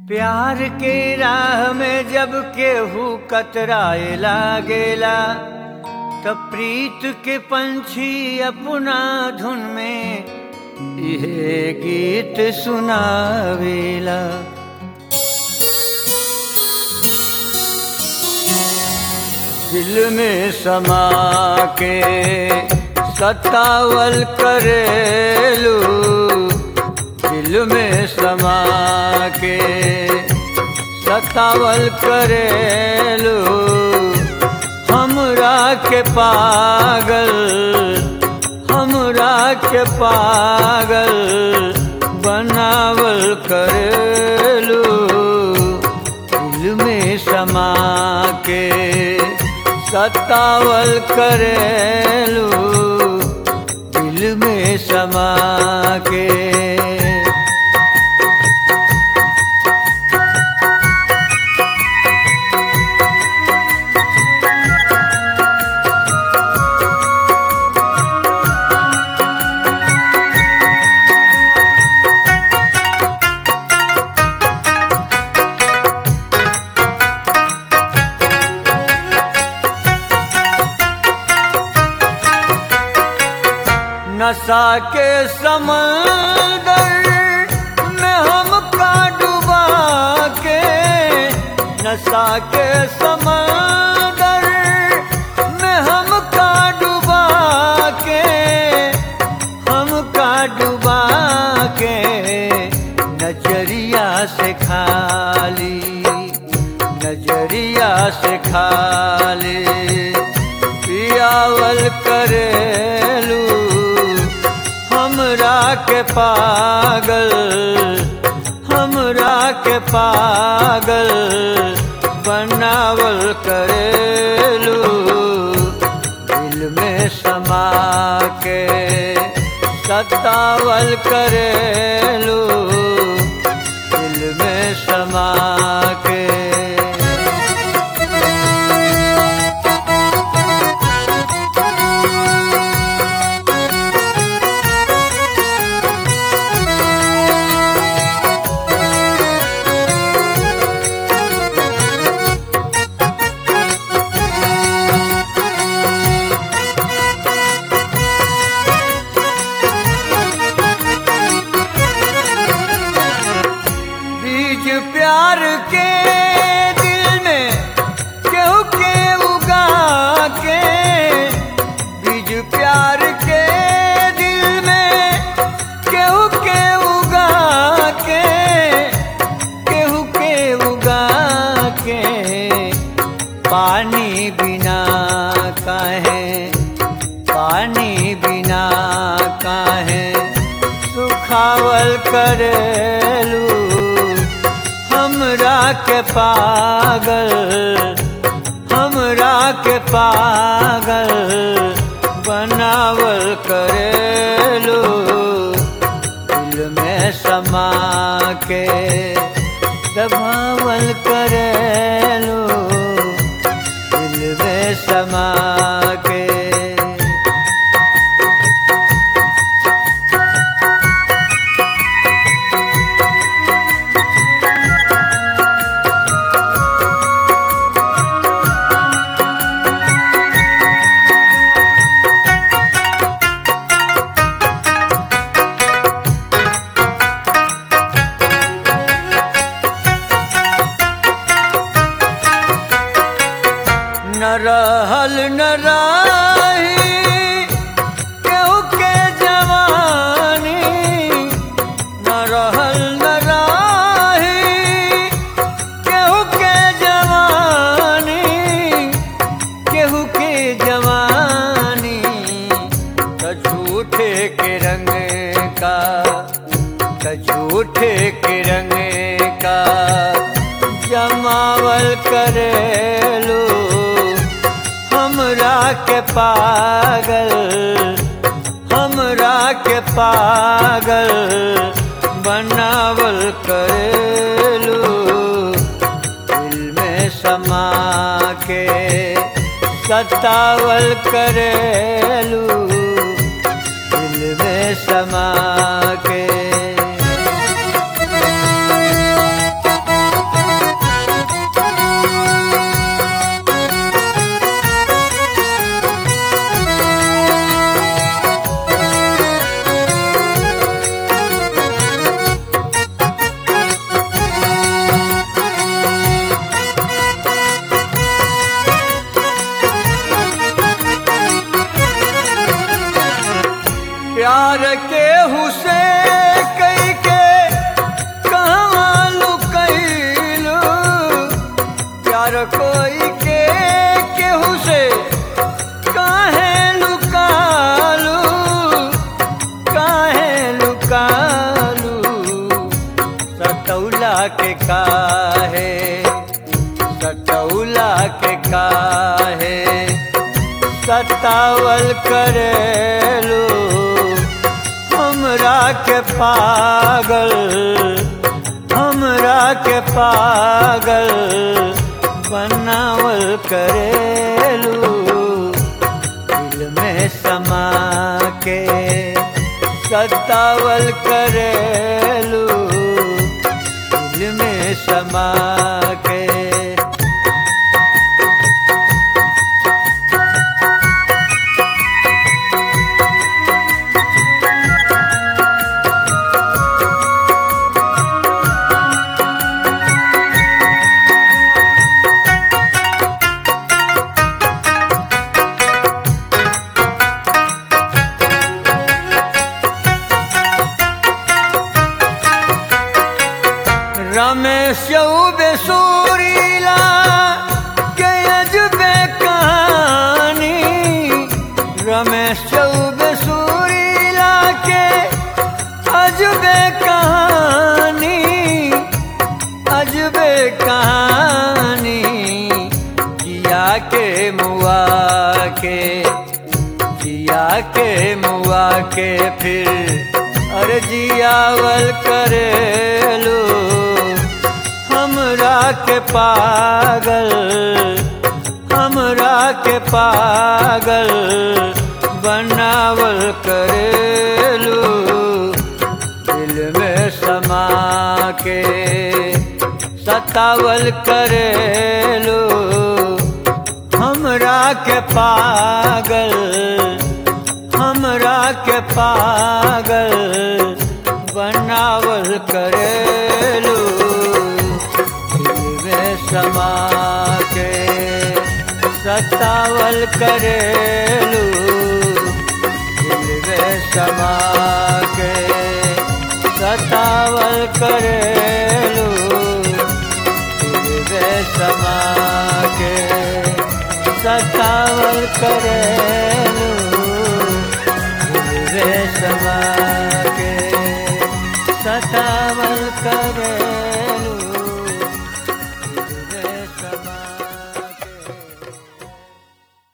प्यार के राह में जब केहू कतराए लागेला तब प्रीत के पंछी अपना धुन में यह गीत सुनावेला दिल में समा के सतावल करेलू दिल में समा के सतावल करेलू हमरा के पागल हमरा के पागल बनावल करेलू दिल में समा के सतावल करेलू दिल में समा के नशा के समंदर में हमका डुबा के नशा के समंदर में हमका डुबा के हमका डुबा के नजरिया से खाली नजरिया से खाली पियावल करेलू हमरा के पागल हमरा के पागल बनावल करेलू दिल में समा के सतावल करेलू दिल में समा के बीज प्यार के दिल में केहू के उगा के बीज प्यार के दिल में केहू के उगा के केहू के उगा के पानी बिना काहे पानी बिना काहे सुखावल करेलू हमरा के पागल हमरा के पागल बनावल करेलू दिल में समा के दबावल करेलू दिल में समा के न रहल न रही केहू के जवानी न रहल न रही केहू के जवानी केहू के जवानी त झूठे के रंग का त झूठे के रंग का जमावल करेलू हमरा के पागल हमरा के पागल बनावल करेलू दिल में समा के सतावल करेलू दिल में समा के सटौला के काहे सटौला के काहे सतावल करेलू हमरा के पागल हमरा के पागल बनावल करेलू दिल में समा के सतावल करेलू दिल में समा के रमेश बेसूरीला के अजबे कहानी रमेश बेसूरीला के अजबे कहानी अजबे कहानी किया के मुआ के किया के मुआ के फिर अर्जियावल करेलू हमरा के पागल हमरा के पागल बनावल करेलू दिल में समा के सतावल करेलू हमरा के पागल हमरा के पागल बनावल करेलू दिल में समा के सतावल करेलू दिल में समा के सतावल करेलू दिल में समा के सतावल करेलू दिल में समा